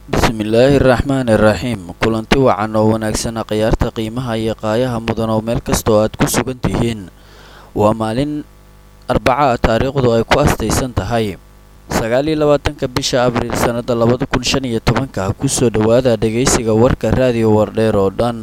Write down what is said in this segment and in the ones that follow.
bismillaahi raxmaani raxiim kulanti wacan oo wanaagsan khiyaarta qiimaha iyo qaayaha mudan oo meel kastoo aad ku sugan tihiin waa maalin arbaca ah taariikhdu ay ku astaysan tahay sagaal iyo labaatanka bisha abriil sannada labada kun shan iyo tobanka kusoo dhowaada dhegaysiga warka raadiyo wardheer oo dhan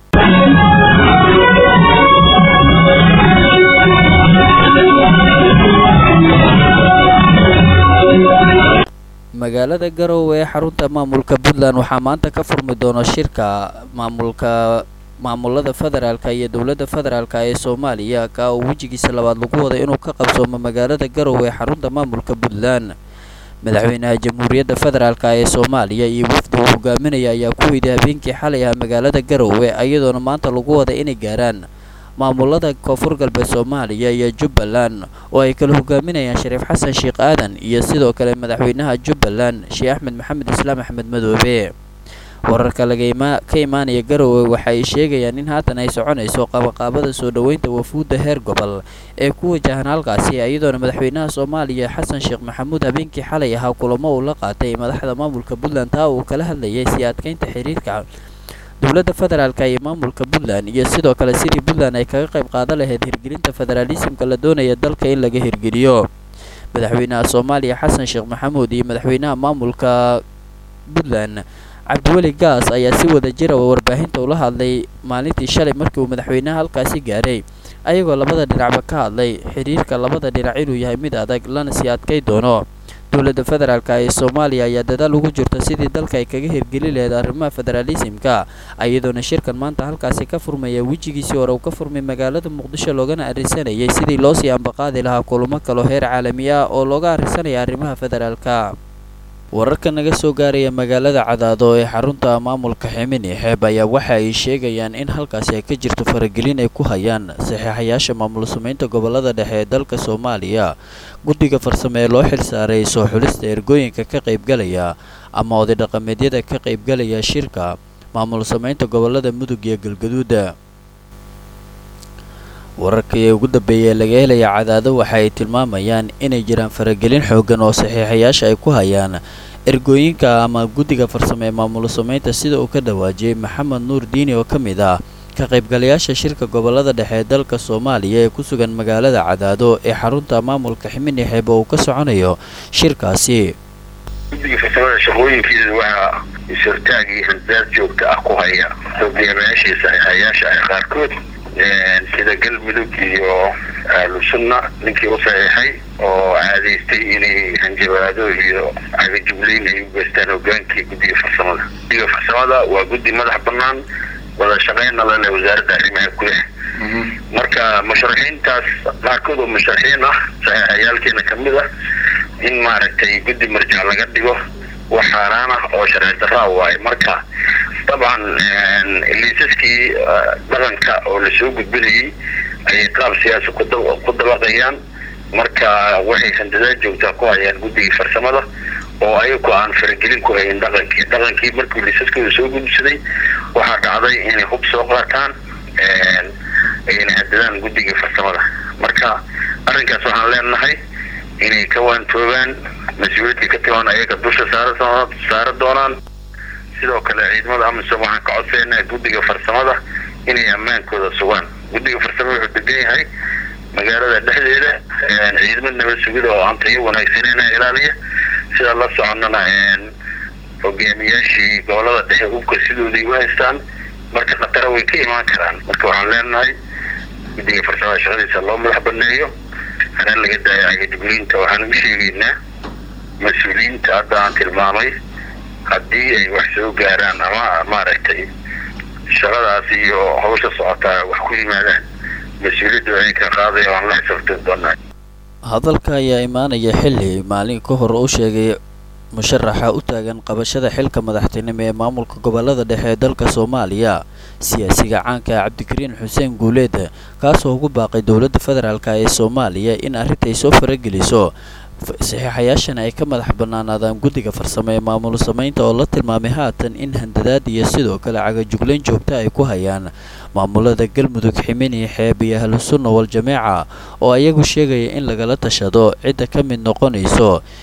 magaalada garowe ee xarunta maamulka puntland waxaa maanta ka furmi doona shirka maamulka maamulada federaalka iyo dowladda federaalka ee soomaaliya ka oo wejigiisa labaad lagu waday inuu ka qabsoomo magaalada garowe ee xarunta maamulka puntland madaxweynaha jamhuuriyadda federaalk ee soomaaliya iyo wafdi uu hogaaminaya ayaa ku weyday habeenkii xalay ah magaalada garowe iyadoona maanta lagu wada inay gaaraan maamulada koonfur galbeed soomaaliya iyo jubbaland oo ay kala hogaaminayaan shariif xasan sheekh aadan iyo sidoo kale madaxweynaha jubbaland sheekh axmed maxamed islaam axmed madoobe wararka laga ka imaanaya garowe waxa ay sheegayaan in haatan ay soconayso qabaqaabada soo dhoweynta wafuudda heer gobol ee ku wajahan halkaasi iyadoona madaxweynaha soomaaliya xasan sheekh maxamuud habeenkii xalay ahaa kulamo uu la qaatay madaxda maamulka puntland taa uu kala hadlayay sii adkeynta xiriirka dowladda federaalk iyo maamulka puntland iyo sidoo kale sidii puntland ay kaga qayb qaadan lahayd hirgelinta federaalisimka la doonaya dalka in laga hirgeliyo madaxweynaha soomaaliya xasan sheekh maxamuud iyo madaxweynaha maamulka puntland cabdiweli gaas ayaa si wada jira warbaahinta ula hadlay maalintii shalay markii uu madaxweynaha halkaasi gaaray ayagoo labada dhinacba ka hadlay xiriirka labada dhinac inuu yahay mid adag lana sii adkay doono dowladda federaalk ee soomaaliya ayaa dadaal ugu jirta sidii dalka ay kaga hirgeli lahayd arrimaha federaalisimka iyadoona shirkan maanta halkaasi ka furmaya wejigiisii hore uu ka furmay magaalada muqdisho loogana arrinsanayay sidii loosii ambaqaadi lahaa kulamo kaloo heer caalami ah oo looga arrinsanaya arrimaha federaalka wararka naga soo gaaraya magaalada cadaado ee xarunta maamulka ximini xeeb ayaa waxa ay sheegayaan in halkaasi ay ka jirto faragelin ay ku hayaan saxiixayaasha maamul sameynta gobolada dhexe ee dalka soomaaliya guddiga farsame ee loo xilsaaray soo xulista ergooyinka ka qaybgalaya ama oday dhaqameedyada ka qaybgalaya shirka maamul sameynta gobolada mudug iyo galgaduuda wararkii ugu dambeeyay laga helaya cadaado waxa ay tilmaamayaan inay jiraan faragelin xoogan oo saxiixayaasha ay ku hayaan ergooyinka ama guddiga farsame ee maamul sameynta sida uu ka dhawaajiyey maxamed nuur diini oo ka mid ah ka qaybgalayaasha shirka gobolada dhexe ee dalka soomaaliya ee ku sugan magaalada cadaado ee xarunta maamulka ximini xeeb oo uu ka soconayo shirkaasi guddiga farsamada shaqooyinkiisa waxaa is-hortaag iyo handaad joogta ah ku haya hogaamayaashii saxiixayaasha ah qaarkood sida galmudug iyo ahlu sunna ninkii u saxiixay oo caadaystay inay hanjabaado iyo cagajubleyn ay u geystaan hogaankii guddiga farsamada guddiga farsamada waa guddi madax banaan wada shaqeyna lale wasaaradda arrimaha gudaha marka musharaxiintaas qaarkood oo musharaxiin ah saxiixayaalkeena kamid ah in maaragtay guddi marjac laga dhigo wax xaaraan ah oo sharci daraa waaye marka dabcan liisaskii dhaqanka oo lasoo gudbinayay ayay qaab siyaasa ku dabaqayaan marka waxay handadaad joogtaa ku hayaan guddigii farsamada oo ayagu aan faragelin ku hayin dhaqankii dhaqankii markii liisaskooda soo gudbisaday waxaa dhacday inay hub soo qaataan ayna handadaan guddigii farsamada marka arrinkaas waxaan leenahay inay ka waantoogaan mas-uuliyaddii ka timaan ayaga dusha saara saara doonaan sidoo kale ciidamada amisom waxaan ka codsaynaa guddiga farsamada inay ammaankooda sugaan guddiga farsamada wuxuu degan yahay magaalada dhexdeeda ciidamo nabad sugida oo aan tayo wanaagsaneyna ilaaliya sida la soconnana hogaamiyaashii gobolada dhexe hubka sidooday u haystaan marka khatara way ka imaan karaan marka waxaan leenahay guddiga farsamada shaqadiisa loo madax baneeyo hana laga daayo cagajugleynta waxaan ugu sheegaynaa mas-uuliyiinta hadda aan tilmaamay haddii ay wax soo gaaraan ama maaragtay shaqadaas iyo hawsha socotaa wax ku yimaadaan mas-uuliyadda waxay ka qaadaya waan la xisaabtan doonaa hadalka ayaa imaanaya xilli maalin ka hor uu sheegay musharaxa u taagan qabashada xilka madaxtinimo ee maamulka gobolada dhexe ee dalka soomaaliya siyaasiga caanka ah cabdikariin xuseen guuleed kaasoo ugu baaqay dowladda federaalk ee soomaaliya in arrinta ay soo farageliso saxiixayaashana ay ka madax bannaanaadaan guddiga farsamo ee maamul sameynta oo la tilmaamay haatan in handadaad iyo sidoo kale cagajuglayn joogta ay ku hayaan maamulada galmudug ximini xeeb iyo ahlusunna wal jameeca oo ayagu sheegaya in lagala tashado cidda ka mid noqonayso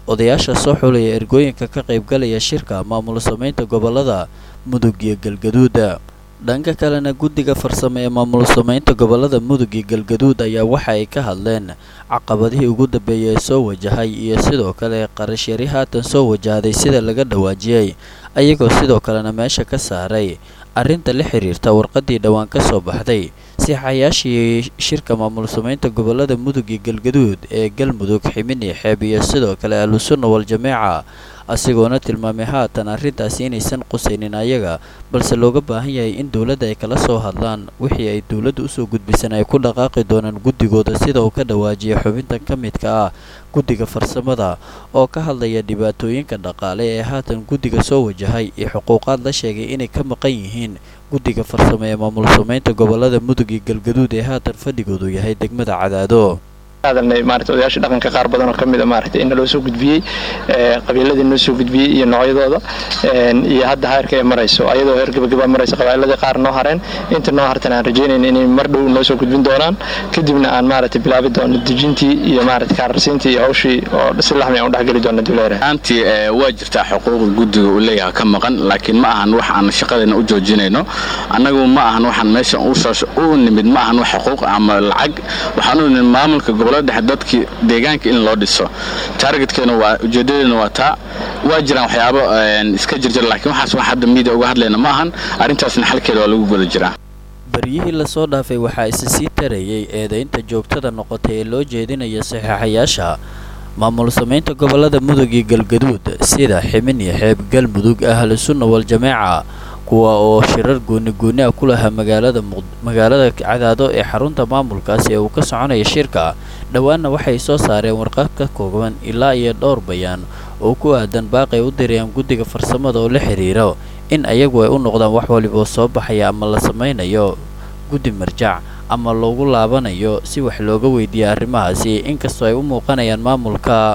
odayaasha soo xulaya ergooyinka ka qaybgalaya shirka maamul samaynta gobolada mudug iyo galgaduud dhanka kalena guddiga farsamo ee maamul samaynta gobolada mudug iyo galgaduud ayaa waxa ay ka hadleen caqabadihii ugu dambeeyay ee soo wajahay iyo sidoo kale qarashyari haatan soo wajahday sida laga dhawaajiyey ayagoo sidoo kalena meesha ka saaray arrinta la xiriirta warqaddii dhowaan ka soo baxday siixayaashii shirka maamul samaynta gobolada mudug iyo galgaduud ee galmudug ximini xeeb iyo sidoo kale ahlusunna wal-jameeca asigoona tilmaamay haatan arrintaasi inaysan qusaynin ayaga balse looga baahan yahay in dowladda ay kala soo hadlaan wixii ay dowladda usoo gudbisan ay ku dhaqaaqi doonaan guddigooda sida uu ka dhawaajiyay xubintan ka midka ah guddiga farsamada oo ka hadlaya dhibaatooyinka dhaqaale ee haatan guddiga soo wajahay iyo xuquuqaad la sheegay inay ka maqan yihiin guddiga farsamo ee maamul samaynta gobolada mudug iyo galgaduud ee haatan fadhigoodu yahay degmada cadaado hadalnay maarata odayaasha dhaqanka qaar badan oo ka mid a maaragtay in naloo soo gudbiyey qabiiladii noo soo gudbiyey iyo noocyadooda iyo hadda heerka ay marayso ayadoo heer gabagaba marayso qabaa'iladii qaar noo hareen inta noo hartan aan rajaynayna inay mar dhow noo soo gudbin doonaan kadibna aan maaragtay bilaabi doono dejintii iyo maarata kaararsiintii iyo hawshii oo si laxmi aan u dhexgeli doono duleere aantii waa jirtaa xuquuqda guddiga uu leeyahay ka maqan laakiin ma ahan wax aan shaqadeena u joojinayno annagu ma ahan waxaan meesha u nimid ma ahan wax xuquuq ama lacag waxaan u nimid maamulka gobolada dhexe dadkii deegaanka in loo dhiso taargetkeena waa ujeedadeena waa taa waa jiraan waxyaabo iska jirjira laakiin waxaas wax hadda miidia uga hadlayna ma ahan arrintaasna xalkeeda waa lagu guda jiraa baryihii lasoo dhaafay waxaa isa sii tarayay eedaynta joogtada noqotay ee loo jeedinaya saxiixayaasha maamul samaynta gobolada mudug iyo galgaduud sida ximin iyo xeeb galmudug ahlu sunna wal-jameeca kuwa oo shirar gooni gooni ah ku lahaa magaalada magaalada cadaado ee xarunta maamulkaasi ee uu ka soconaya shirka dhowaanna waxay soo saareen warqad ka kooban ilaa iyo dhowr bayaan oo ku aadan baaqay u dirayaan guddiga farsamada oo la xiriiro in ayagu ay u noqdaan wax waliboo soo baxaya ama la samaynayo guddi marjac ama loogu laabanayo si wax looga weydiiya arrimahaasi inkastoo ay u muuqanayaan maamulka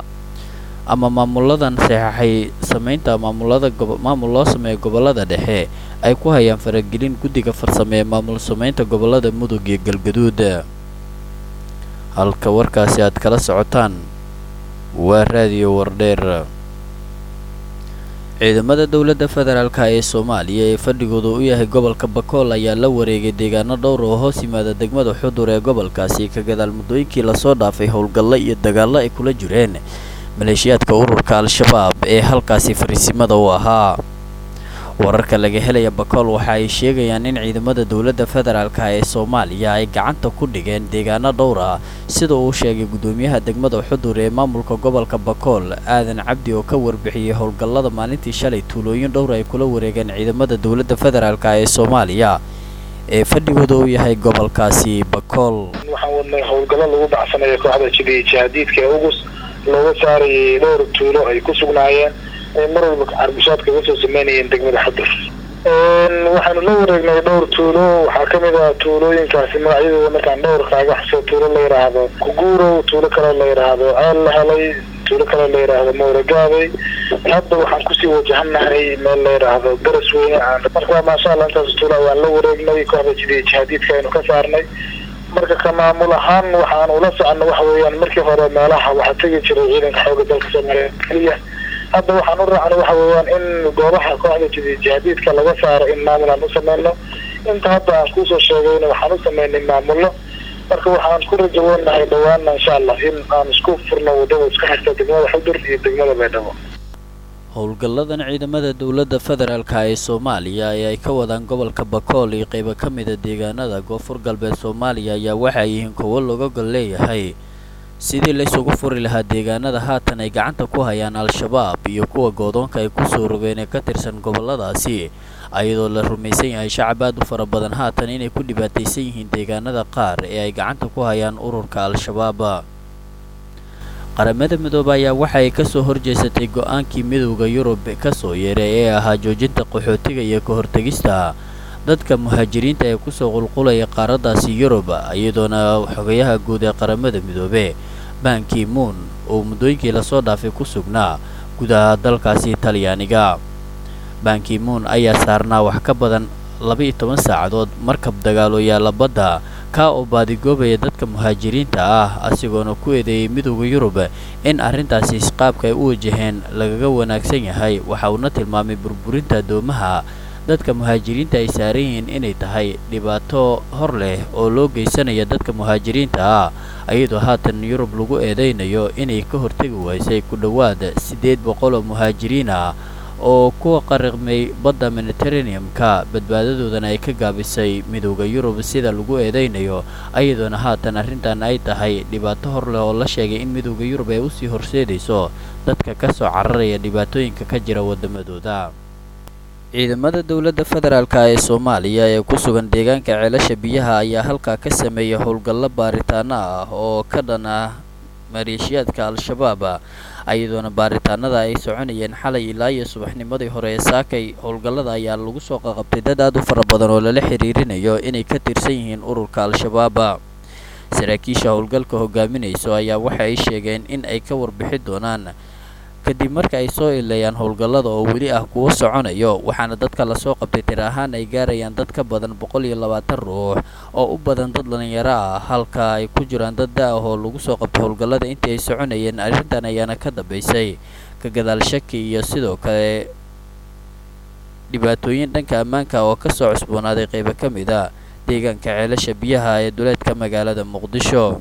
ama maamuladan saxaxay samaynta maamulada maamul loo sameeya gobolada dhexe ay ku hayaan faragelin guddiga farsame ee maamul samaynta gobolada mudug iyo galgaduud halka warkaasi aad kala socotaan waa raadiyo wardheer ciidamada dowladda federaalk ee soomaaliya ee fadhigooda u yahay gobolka bakool ayaa la wareegay deegaano dhowr oo hoos yimaada degmada xudur ee gobolkaasi ka gadaal muddooyinkii lasoo dhaafay howlgallo iyo dagaallo ay kula jireen maleeshiyaadka ururka al-shabaab ee halkaasi fariisimada u ahaa wararka laga helaya bakool waxa ay sheegayaan in ciidamada dowladda federaalk ee soomaaliya ay gacanta ku dhigeen deegaano dhowr ah sida uu sheegay guddoomiyaha degmada xudur ee maamulka gobolka bakool aadan cabdi oo ka warbixiyey howlgallada maalintii shalay tuulooyin dhowr ay kula wareegeen ciidamada dowladda federaalk ee soomaaliya ee fadhigooda uu yahay gobolkaasi bakool waxaan wadnay howlgallo lagu baxsanayo kooxda jibiya jihaadiidka ee ugus looga saarayay dhowr tuulo ay ku sugnaayeen ay mar walba carbishaad kaga soo sameynayeen degmada xudur waxaanu la wareegnay dhowr tuulo waxaa kamid ah tuulooyinkaasi magacyadooda markaan dhowr kaaga xuso tuulo la yidhaahdo kuguurow tuulo kaloo la yidhaahdo ceel la helay tuulo kaloo la yidhaahdo mawragaabay hadda waxaan kusii wajahanahay meel la yidhaahdo garas weyne marka maasha allah intaas tuulo ayaan la wareegnay kooxda jidiya jihaadiidka aynu ka saarnay marka ka maamul ahaan waxaan ula soconno waxa weeyaan markii hore meelaha waxaa tegi jiray ciidanka xooga dalka soomaaliya keliya hadda waxaan u raacnay waxa weeyaan in goobaha kooxda jidiya jihaadiidka laga saaro in maamul aan u sameyno inta hadda aan kusoo sheegayna waxaan u sameynay maamullo marka waxaan ku rajaweynahay dhawaana insha allah in aan isku furno wadada isku xirta degmada xudur iyo degmada baydhabo howlgalladan ciidamada dowladda federaalka ee soomaaliya ee ay ka wadaan gobolka bakool iyo qaybo ka mida deegaanada koonfur galbeed soomaaliya ayaa waxay yihiin kuwo looga gol leeyahay sidii laysugu furi lahaa deegaanada haatan ay gacanta ku hayaan al-shabaab iyo kuwa goodoonka ay kusoo rogeen ee ka tirsan gobolladaasi ayadoo la rumaysan yahay shacab aad u fara badan haatan inay ku dhibaataysan yihiin deegaanada qaar ee ay gacanta ku hayaan ururka al-shabaab qaramada midoobe ayaa waxa ay kasoo horjeesatay go-aankii midowda yurub kasoo yeeray ee ahaa joojinta qaxootiga iyo ka hortegista dadka muhaajiriinta ee kusoo qulqulaya qaaraddaasi yurub iyadoona xogayaha guud ee qaramada midoobe banki moon oo muddooyinkii lasoo dhaafay ku sugnaa gudaha dalkaasi talyaaniga banki moon ayaa saarnaa wax ka badan laba iyo toban saacadood markab dagaalo yaalla badda kaa oo baadigoobaya dadka muhaajiriinta ah asigoona ku eedeeyey midooda yurub in arrintaasi qaabka ay u wajaheen lagaga wanaagsan yahay waxa uuna tilmaamay burburinta addoomaha dadka muhaajiriinta ay saaran yihiin inay tahay dhibaato hor leh oo loo geysanaya dadka muhaajiriinta ah iyadoo haatan yurub lagu eedeynayo inay ka hortegi waysay ku dhowaad siddeed boqol oo muhaajiriin ah oo kuwa qariqmay badda mediteraneum-ka badbaadadoodana ay ka gaabisay midooda yurub sida lagu eedeynayo iyadoona haatan arrintan ay tahay dhibaato hor leh oo la sheegay in midooda yurub ay usii horseedayso dadka ka soo cararaya dhibaatooyinka ka jira waddamadooda ciidamada dowladda federaalk ee soomaaliya ee ku sugan deegaanka ceelasha biyaha ayaa halkaa ka sameeyay howlgallo baaritaano ah oo ka dhan ah maleeshiyaadka al-shabaab iyadoona baaritaanada ay soconayeen xalay ilaa iyo subaxnimadii hore ee saakay howlgallada ayaa lagu soo qaqabtay dad aad u fara badan oo lala xiriirinayo inay ka tirsan yihiin ururka al-shabaab saraakiisha howlgalka hogaaminayso ayaa waxa ay sheegeen in ay ka warbixi doonaan kadib marka ay soo ileeyaan howlgallada oo weli ah kuwo soconayo waxaana dadka lasoo qabtay tir ahaan ay gaarayaan dad ka badan boqol iyo labaatan ruux oo u badan dad dhalinyaro ah halka ay ku jiraan dad da-ah oo lagu soo qabtay howlgallada intii ay soconayeen arrintan ayaana ka dambaysay ka gadaal shaki iyo sidoo kale dhibaatooyin dhanka ammaanka oo kasoo cusboonaaday qaybo ka mid a deegaanka ceelasha biyaha ee duleedka magaalada muqdisho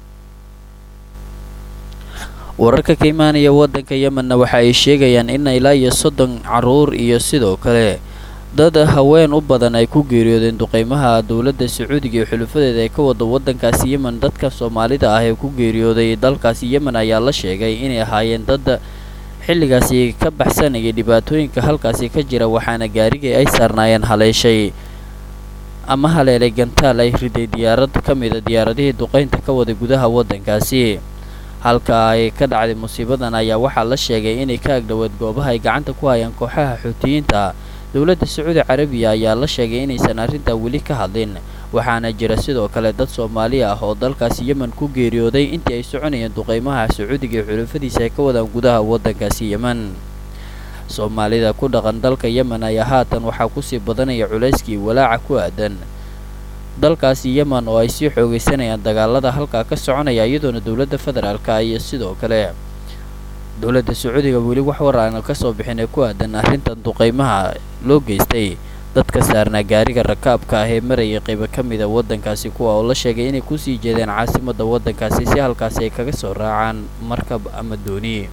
wararka ka imaanaya waddanka yemenna waxa ay sheegayaan in ilaa iyo soddon carruur iyo sidoo kale dad haween u badan ay ku geeriyoodeen duqeymaha dowladda sacuudiga iyo xulufadeeda ee ka wada waddankaasi yemen dadka soomaalida ah ee ku geeriyooday dalkaasi yemen ayaa la sheegay inay ahaayeen dad xilligaasi ka baxsanayay dhibaatooyinka halkaasi ka jira waxaana gaarigii ay saarnaayeen haleeshay ama haleelay gantaal ay riday diyaarad ka mida diyaaradihii duqeynta ka waday gudaha waddankaasi halka ay ka dhacday musiibadan ayaa waxaa la sheegay inay ka agdhoweed goobaha ay gacanta ku hayaan kooxaha xuutiyiinta dowladda sacuudi carabiya ayaa la sheegay inaysan arrintaa weli ka hadlin waxaana jira sidoo kale dad soomaali ah oo dalkaasi yemen ku geeriyooday intii ay soconayeen duqeymaha sacuudiga iyo xulufadiisa ay ka wadaan gudaha waddankaasi yemen soomaalida ku dhaqan dalka yemen ayaa haatan waxaa kusii badanaya culayskii walaaca ku aadan dalkaasi yemen oo ay sii xoogaysanayaan dagaalada halkaa ka soconaya iyadoona dowladda federaalka iyo sidoo kale dowladda sacuudiga weli wax war aana kasoo bixin ee ku aadan arrintan duqeymaha loo geystay dadka saarnaa gaariga rakaabka ah ee marayay qaybo ka mida waddankaasi kuwa oo la sheegay inay kusii jeedeen caasimadda waddankaasi si halkaasi ay kaga soo raacaan markab ama dooni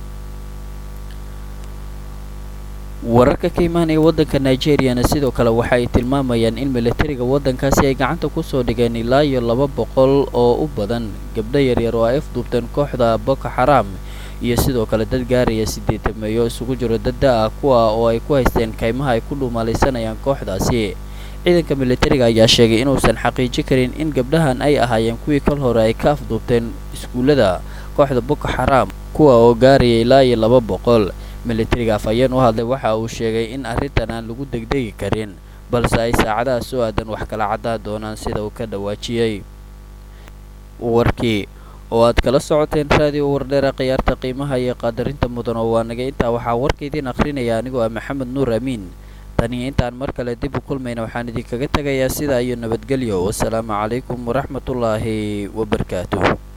wararka ka imaanaya waddanka nigeriyana sidoo kale waxa ay tilmaamayaan in militariga waddankaasi ay gacanta kusoo dhigeen ilaa iyo laba boqol oo u badan gabdho yaryar oo ay afduubteen kooxda boko xaraam iyo sidoo kale dad gaaraya sideetameeyo isugu jiro dad da-ah kuwa oo ay ku haysteen kaymaha ay ku dhuumalaysanayaan kooxdaasi ciidanka militariga ayaa sheegay inuusan xaqiiji karin in gabdhahan ay ahaayeen kuwii kal hore ay ka afduubteen iskuullada kooxda boko xaraam kuwa oo gaaraya ilaa iyo laba boqol militariga afhayeen u hadlay waxa uu sheegay in arrintan aan lagu degdegi karin balse ay saacadaha soo aadan wax kala caddaa doonaan sida uu ka dhawaajiyey warkii oo aad kala socoteen raadiyo wardheera khiyaarta qiimaha iyo qaadarinta mudan oo waa naga intaa waxaa warka idiin akhrinaya anigoo ah maxamed nuur amiin taniyo intaan mar kale dib u kulmayna waxaan idinkaga tegayaa sidaa iyo nabadgelyo wasalaamu calaykum waraxmatullaahi wabarakaatuh